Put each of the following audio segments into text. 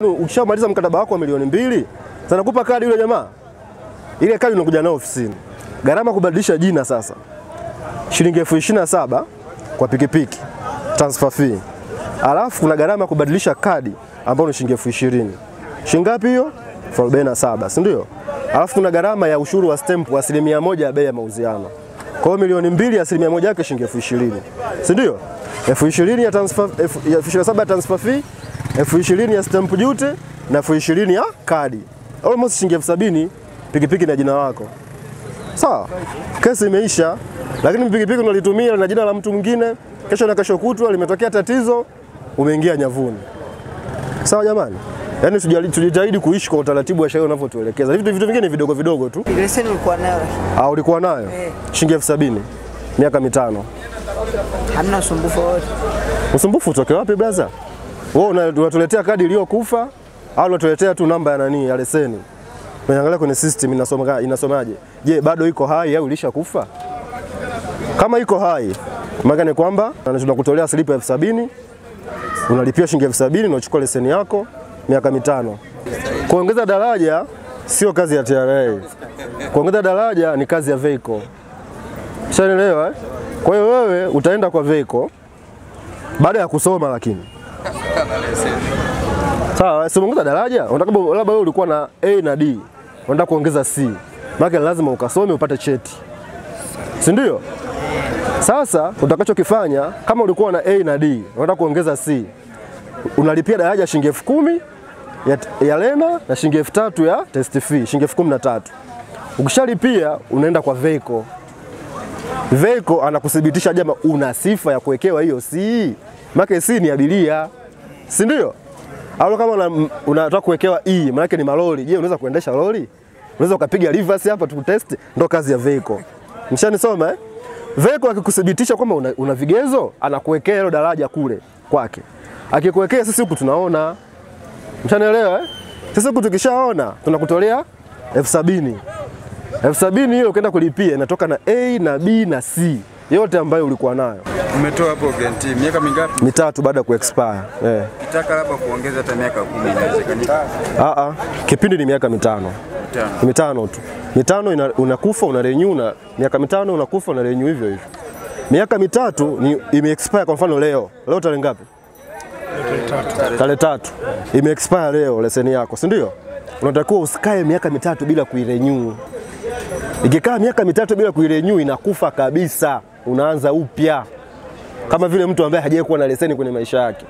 Ukishamaliza mkataba wako wa milioni mbili, sasa nakupa kadi yule jamaa, ile kadi unakuja nayo ofisini. Gharama kubadilisha jina sasa shilingi elfu ishirini na saba kwa pikipiki transfer fee, alafu kuna gharama ya kubadilisha kadi ambayo ni shilingi elfu ishirini. Shilingi ngapi hiyo? elfu arobaini na saba, si ndio? Alafu kuna gharama ya ushuru wa stamp wa asilimia moja ya bei ya mauziano. Kwa hiyo milioni mbili asilimia moja yake shilingi elfu ishirini, si ndio? elfu ishirini ya transfer, elfu ishirini na saba ya transfer fee, elfu ishirini ya stamp duty na elfu ishirini ya kadi, almost shilingi elfu sabini pikipiki na jina lako. Sawa, kesi imeisha, lakini pikipiki unalitumia na jina la mtu mwingine, kesho na kesho kutwa limetokea tatizo, umeingia nyavuni. Sawa jamani, yaani tujali- tujitahidi kuishi kwa utaratibu wa sheria unavyotuelekeza. Vitu vitu vingine ni vidogo vidogo tu. Leseni ulikuwa nayo Ah, ulikuwa nayo Eh. shilingi elfu sabini miaka mitano. hamna usumbufu wowote. Usumbufu utoke wapi blaza? Wewe una- unatuletea kadi iliyokufa au unatuletea tu namba ya nani ya leseni? Unaangalia kwenye system inasoma inasomaje? Je, bado iko hai au ilishakufa? Kama iko hai, maana ni kwamba tunakutolea slipu elfu sabini unalipia shilingi elfu sabini unachukua leseni yako miaka mitano. Kuongeza daraja sio kazi ya TRA. Kuongeza daraja ni kazi ya vehicle. Shanielewa eh? Kwa hiyo wewe utaenda kwa vehicle baada ya kusoma lakini sawa, si umeongeza daraja, unataka labda wewe ulikuwa na A na D, unataka kuongeza C, maana lazima ukasome upate cheti, si ndio? Sasa utakachokifanya kama ulikuwa na A na D, unataka kuongeza C, unalipia daraja shilingi elfu kumi ya, ya lena na shilingi elfu tatu ya test fee, shilingi elfu kumi na tatu. Ukishalipia unaenda kwa vehicle Vehicle anakuthibitisha jama una sifa ya kuwekewa hiyo C. Maana C ni abiria. Si ndio? Au kama una- unataka kuwekewa E, maana ni malori. Je, unaweza kuendesha lori? Unaweza ukapiga reverse hapa tukutest, ndo kazi ya vehicle. Mshanisoma eh? Vehicle akikuthibitisha kwamba una, una vigezo, anakuwekea hilo daraja kule kwake. Akikuwekea sisi huku tunaona. Mshanielewa eh? Sisi huku tukishaona tunakutolea elfu sabini elfu sabini hiyo ukienda kulipia inatoka na A na B na C yote ambayo ulikuwa nayo Umetoa hapo guarantee miaka mingapi? mitatu baada ya kuexpire. Eh. Ukitaka labda kuongeza hata miaka kumi inawezekana. Ah, ah. Kipindi ni miaka mitano Mitano. mitano tu, mitano ina, unakufa una renew na miaka mitano unakufa una renew hivyo hivyo. Miaka mitatu ni ime expire. Kwa mfano leo leo tarehe ngapi? Tarehe tatu ime expire leo leseni yako, si ndio? Unatakiwa usikae miaka mitatu bila kuirenew. Ikikaa miaka mitatu bila kuirenew inakufa kabisa, unaanza upya kama vile mtu ambaye hajawahi kuwa na leseni kwenye maisha yake.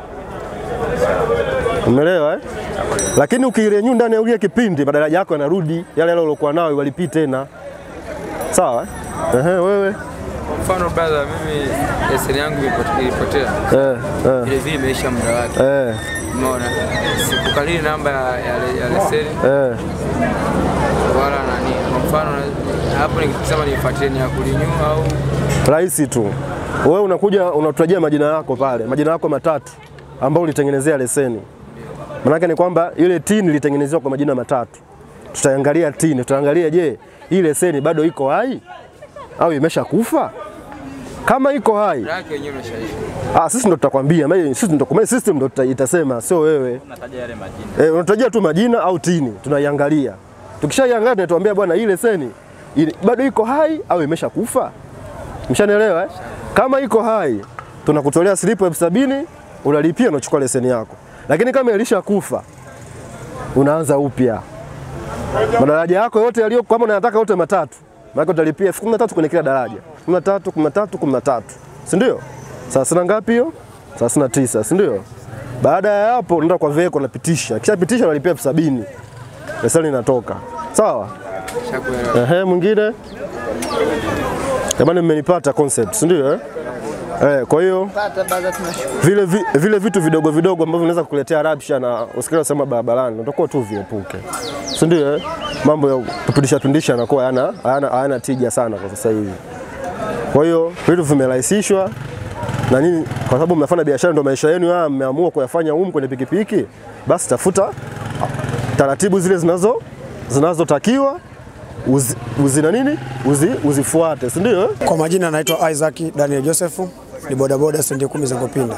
Umeelewa eh? Lakini ukirenew ndani ya ile kipindi madaraja yako yanarudi yale yale uliokuwa nayo walipii tena. Sawa eh? Ehe, wewe Kwa mfano brother, mimi leseni yangu ilipote- ilipotea, eh, eh, vile vile imeisha muda wake, eh, umeona. Sikukalili namba ya, ya, ya leseni eh. wala nani. Kwa mfano na- hapo nikisema nifuatilie ni ya kulinyu au Rahisi tu. Wewe unakuja unatutajia majina yako pale, majina yako matatu ambayo ulitengenezea leseni. Maanake ni kwamba ile tini ilitengenezewa kwa majina matatu. Tutaangalia tini, tutaangalia je, hii leseni bado iko hai au imeshakufa? Kama iko hai, muda wake wenyewe umeshaisha. ah, sisi ndo tutakwambia, maana sisi ndo kwa system ndo tuta- itasema, sio wewe. Eh, unatajia tu majina au tini, tunaiangalia. Tukishaiangalia tunatuambia bwana, hii leseni ili- bado iko hai au imeshakufa? Mshanielewa eh? Kama iko hai tunakutolea slipu elfu sabini unalipia unachukua leseni yako, lakini kama ilishakufa unaanza upya. Madaraja yako yote yaliyo kama unayataka yote matatu, maana utalipia elfu kumi na tatu kwenye kila daraja, kumi na tatu kumi na tatu kumi na tatu si ndio? Thelathini na ngapi hiyo? Thelathini na tisa si ndio? Baada ya hapo unaenda kwa veko unapitisha, kishapitisha unalipia elfu sabini leseni inatoka. Sawa? Shakuelewa. Ehe, mwingine jamani, mmenipata concept, si ndio? Eh? Eh, kwa hiyo Pata baada tunashukuru. vile, vi, vile vitu vidogo vidogo ambavyo vinaweza kukuletea rabsha na usikile sema barabarani utakuwa tu viepuke, si ndio? Eh? Mambo ya kupindisha pindisha yanakuwa hayana hayana hayana tija sana kwa sasa hivi. Kwa hiyo vitu vimerahisishwa na nini, kwa sababu mnafanya biashara, ndio maisha yenu haya, mmeamua kuyafanya humu kwenye pikipiki, basi tafuta taratibu zile zinazo zinazotakiwa uzi, uzi na nini uzi, uzifuate, si ndio? eh? Kwa majina naitwa Isaac Daniel Joseph, ni bodaboda stendi kumi za Ngopinda.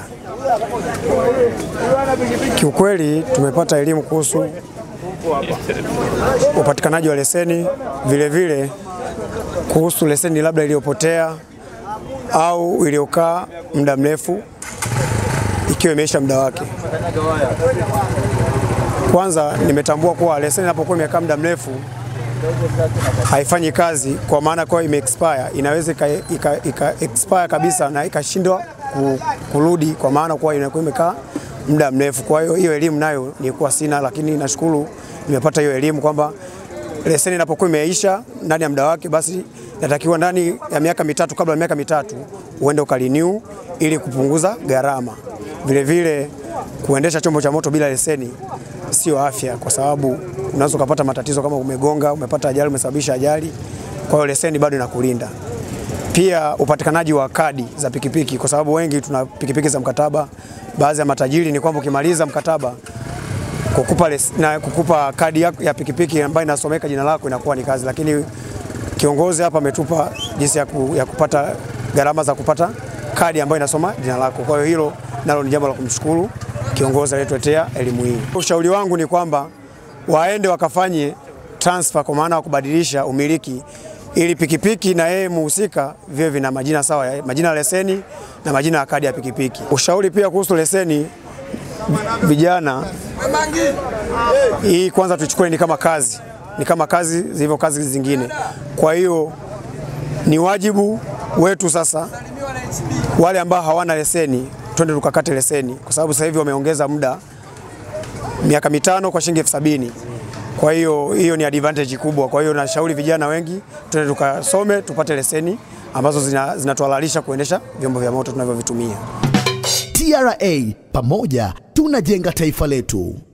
Kiukweli tumepata elimu kuhusu upatikanaji wa leseni, vile vile kuhusu leseni labda iliyopotea au iliyokaa muda mrefu ikiwa imeisha muda wake. Kwanza nimetambua kuwa leseni inapokuwa imekaa muda mrefu haifanyi kazi, kwa maana kwa ime expire, inaweza ika, ika, ika expire kabisa na ikashindwa ku- kurudi, kwa maana kuwa inakuwa imekaa muda mrefu. Kwa hiyo hiyo elimu nayo nilikuwa sina, lakini nashukuru nimepata hiyo elimu kwamba leseni inapokuwa imeisha ndani ya muda wake, basi natakiwa ndani ya miaka mitatu, kabla ya miaka mitatu uende ukarenew ili kupunguza gharama. Vile vile kuendesha chombo cha moto bila leseni sio afya, kwa sababu unaweza ukapata matatizo kama umegonga, umepata ajali, umesababisha ajali. Kwa hiyo leseni bado inakulinda. Pia upatikanaji wa kadi za pikipiki, kwa sababu wengi tuna pikipiki za mkataba. Baadhi ya matajiri ni kwamba ukimaliza mkataba kukupa, les, na kukupa kadi ya, ya pikipiki ambayo inasomeka jina lako inakuwa ni kazi, lakini kiongozi hapa ametupa jinsi ya, ku, ya kupata gharama za kupata kadi ambayo inasoma jina lako. Kwa hiyo hilo nalo ni jambo la kumshukuru kiongozi aliyetuletea elimu hii. Ushauri wangu ni kwamba waende wakafanye transfer, kwa maana ya kubadilisha umiliki ili pikipiki na yeye muhusika viwe vina majina sawa, ya- majina ya leseni na majina ya kadi ya pikipiki. Ushauri pia kuhusu leseni, vijana, hii kwanza tuchukue ni kama kazi, ni kama kazi zilivyo kazi zingine. Kwa hiyo ni wajibu wetu sasa, wale ambao hawana leseni, twende tukakate leseni, kwa sababu sasa hivi wameongeza muda miaka mitano kwa shilingi elfu sabini. Kwa hiyo hiyo ni advantage kubwa. Kwa hiyo nashauri vijana wengi twende tukasome tupate leseni ambazo zina- zinatuhalalisha kuendesha vyombo vya moto tunavyovitumia. TRA, pamoja tunajenga taifa letu.